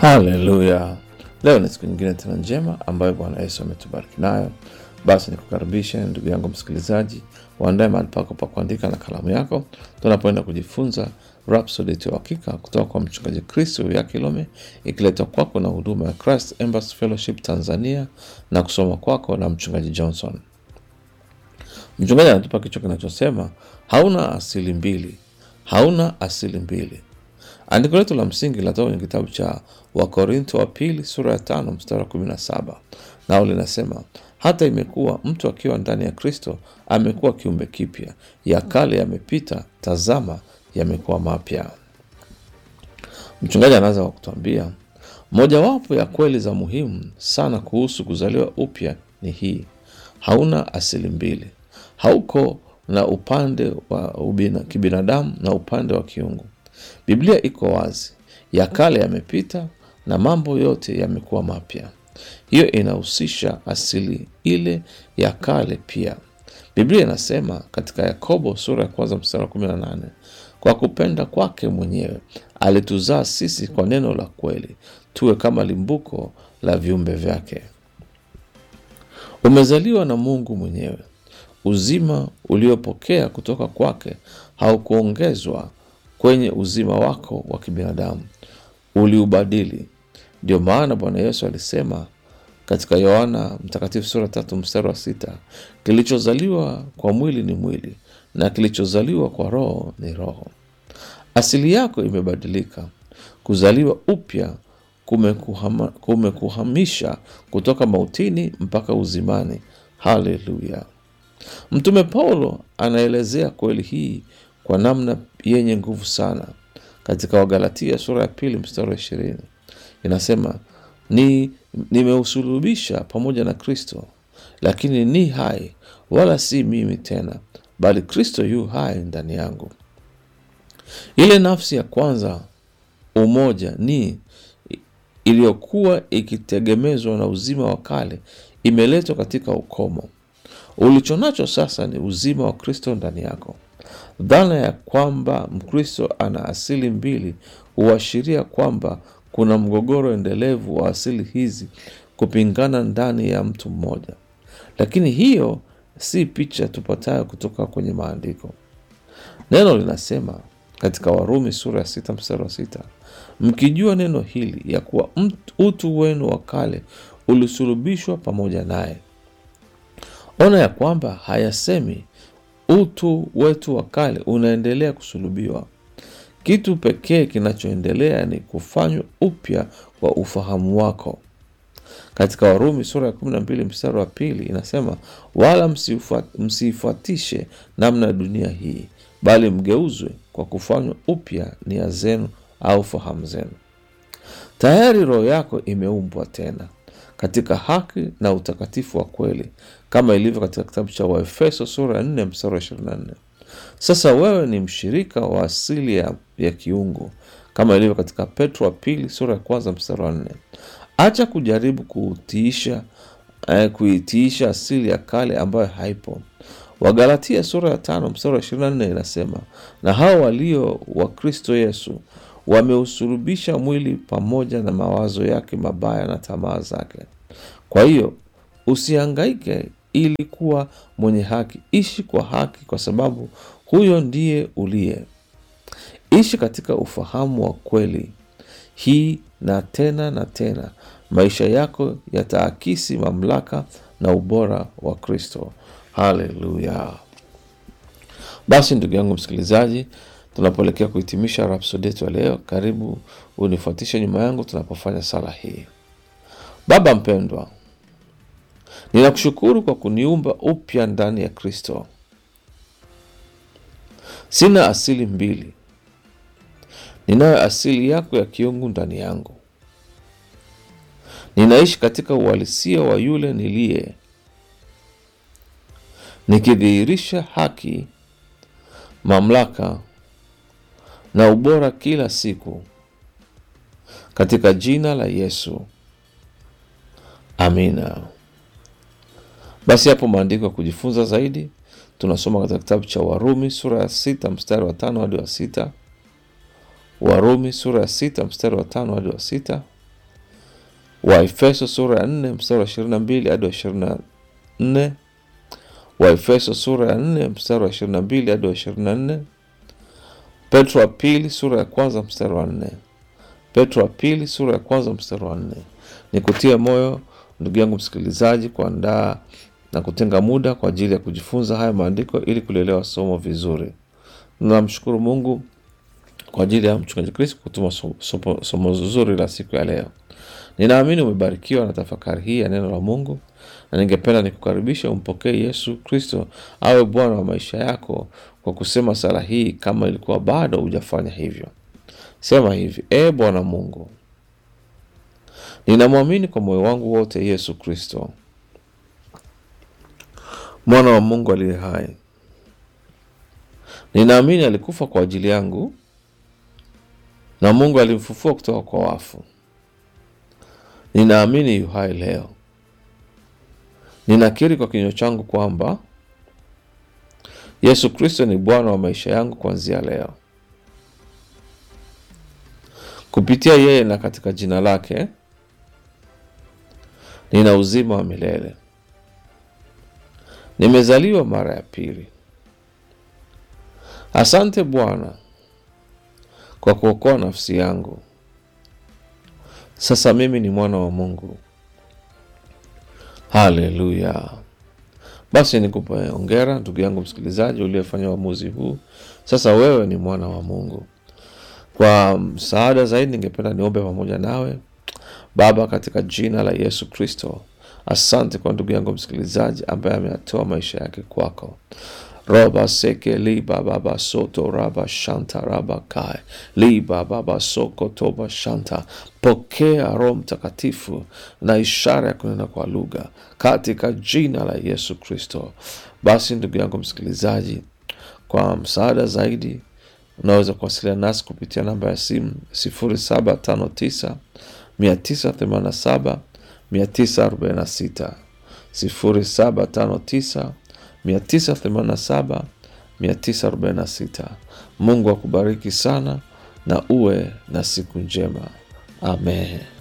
Haleluya! Leo ni siku nyingine tena njema ambayo Bwana Yesu ametubariki nayo. Basi nikukaribishe ndugu yangu msikilizaji, waandae mahali pako pa kuandika na kalamu yako, tunapoenda kujifunza Rhapsody ya Uhakika kutoka kwa mchungaji Kristo ya Kilome, ikiletwa kwako na huduma ya Christ Embassy Fellowship Tanzania na kusoma kwako na mchungaji Johnson. Mchungaji anatupa kichwa kinachosema hauna asili mbili, hauna asili mbili. Andiko letu la msingi linatoka kwenye kitabu cha Wakorinto wa pili sura ya tano mstari wa kumi na saba nao linasema hata imekuwa mtu akiwa ndani ya Kristo amekuwa kiumbe kipya, ya kale yamepita, tazama yamekuwa mapya. Mchungaji anaanza kwa kutuambia mojawapo ya kweli za muhimu sana kuhusu kuzaliwa upya ni hii: hauna asili mbili, hauko na upande wa ubina, kibinadamu na upande wa kiungu. Biblia iko wazi, ya kale yamepita na mambo yote yamekuwa mapya. Hiyo inahusisha asili ile ya kale pia. Biblia inasema katika Yakobo sura ya kwanza mstari wa kumi na nane kwa kupenda kwake mwenyewe alituzaa sisi kwa neno la kweli, tuwe kama limbuko la viumbe vyake. Umezaliwa na Mungu mwenyewe. Uzima uliopokea kutoka kwake haukuongezwa kwenye uzima wako wa kibinadamu, uliubadili. Ndio maana Bwana Yesu alisema katika Yohana Mtakatifu sura tatu mstari wa sita kilichozaliwa kwa mwili ni mwili na kilichozaliwa kwa roho ni roho. Asili yako imebadilika. Kuzaliwa upya kumekuhama- kumekuhamisha kutoka mautini mpaka uzimani. Haleluya! Mtume Paulo anaelezea kweli hii kwa namna yenye nguvu sana katika Wagalatia sura ya pili mstari wa ishirini inasema ni nimeusulubisha pamoja na Kristo, lakini ni hai, wala si mimi tena, bali Kristo yu hai ndani yangu. Ile nafsi ya kwanza, umoja ni iliyokuwa ikitegemezwa na uzima wa kale, imeletwa katika ukomo. Ulichonacho sasa ni uzima wa Kristo ndani yako. Dhana ya kwamba Mkristo ana asili mbili huashiria kwamba kuna mgogoro endelevu wa asili hizi kupingana ndani ya mtu mmoja, lakini hiyo si picha tupatayo kutoka kwenye Maandiko. Neno linasema katika Warumi sura ya sita mstari wa sita mkijua neno hili ya kuwa mtu- utu wenu wa kale ulisulubishwa pamoja naye. Ona ya kwamba hayasemi utu wetu wa kale unaendelea kusulubiwa. Kitu pekee kinachoendelea ni kufanywa upya kwa ufahamu wako. Katika Warumi sura ya 12 mstari wa pili inasema, wala msifuat- msiifuatishe namna ya dunia hii, bali mgeuzwe kwa kufanywa upya nia zenu au fahamu zenu. Tayari roho yako imeumbwa tena katika haki na utakatifu wa kweli, kama ilivyo katika kitabu cha Waefeso sura ya 4 mstari wa 24. Sasa wewe ni mshirika wa asili ya, ya kiungu kama ilivyo katika Petro wa pili sura ya kwanza mstari wa nne. Acha kujaribu kuutiisha eh, kuitiisha asili ya kale ambayo haipo. Wagalatia sura ya tano mstari wa 24 inasema, na hao walio wa Kristo Yesu wameusulubisha mwili pamoja na mawazo yake mabaya na tamaa zake. Kwa hiyo usihangaike ili kuwa mwenye haki, ishi kwa haki, kwa sababu huyo ndiye uliye. Ishi katika ufahamu wa kweli hii, na tena na tena, maisha yako yataakisi mamlaka na ubora wa Kristo. Haleluya! Basi ndugu yangu msikilizaji, tunapoelekea kuhitimisha Rhapsody yetu ya leo, karibu unifuatishe nyuma yangu tunapofanya sala hii. Baba mpendwa, ninakushukuru kwa kuniumba upya ndani ya Kristo. Sina asili mbili, ninayo asili yako ya kiungu ndani yangu. Ninaishi katika uhalisia wa yule niliye, nikidhihirisha haki, mamlaka na ubora kila siku, katika jina la Yesu, amina. Basi hapo maandiko ya kujifunza zaidi tunasoma katika kitabu cha Warumi sura ya sita mstari wa tano hadi wa sita Warumi sura ya sita mstari wa tano hadi wa sita Waefeso sura ya nne mstari wa ishirini na mbili hadi wa ishirini na nne Waefeso sura ya nne mstari wa ishirini na mbili hadi wa ishirini na nne Petro wa pili sura ya kwanza mstari wa nne Petro wa pili sura ya kwanza mstari wa nne Ni kutia moyo ndugu yangu msikilizaji, kuandaa na kutenga muda kwa ajili ya kujifunza haya maandiko ili kulielewa somo vizuri. Namshukuru Mungu kwa ajili ya mchungaji Kristo kutuma somo, somo zuri la siku ya leo. Ninaamini umebarikiwa na tafakari hii ya neno la Mungu, na ningependa nikukaribisha umpokee Yesu Kristo awe Bwana wa maisha yako kwa kusema sala hii, kama ilikuwa bado hujafanya hivyo. Sema hivi: E Bwana Mungu, ninamwamini kwa moyo wangu wote Yesu Kristo, mwana wa Mungu aliye hai. Ninaamini alikufa kwa ajili yangu na Mungu alimfufua kutoka kwa wafu. Ninaamini yu hai leo. Ninakiri kwa kinywa changu kwamba Yesu Kristo ni Bwana wa maisha yangu kuanzia leo. Kupitia yeye na katika jina lake nina uzima wa milele. Nimezaliwa mara ya pili. Asante Bwana kwa kuokoa nafsi yangu. Sasa mimi ni mwana wa Mungu. Haleluya! Basi nikupe hongera ndugu yangu msikilizaji uliyefanya uamuzi huu. Sasa wewe ni mwana wa Mungu. Kwa msaada zaidi, ningependa niombe pamoja nawe. Baba, katika jina la Yesu Kristo, asante kwa ndugu yangu msikilizaji ambaye ameyatoa maisha yake kwako roba seke liba baba soto raba shanta raba kai liba baba soko toba shanta. Pokea Roho Mtakatifu na ishara ya kunena kwa lugha katika jina la Yesu Kristo. Basi ndugu yangu msikilizaji, kwa msaada zaidi unaweza kuwasiliana nasi kupitia namba ya simu sifuri saba tano tisa mia tisa themanini na saba mia tisa arobaini na sita sifuri saba tano tisa 987 946. Mungu akubariki sana na uwe na siku njema. Amen.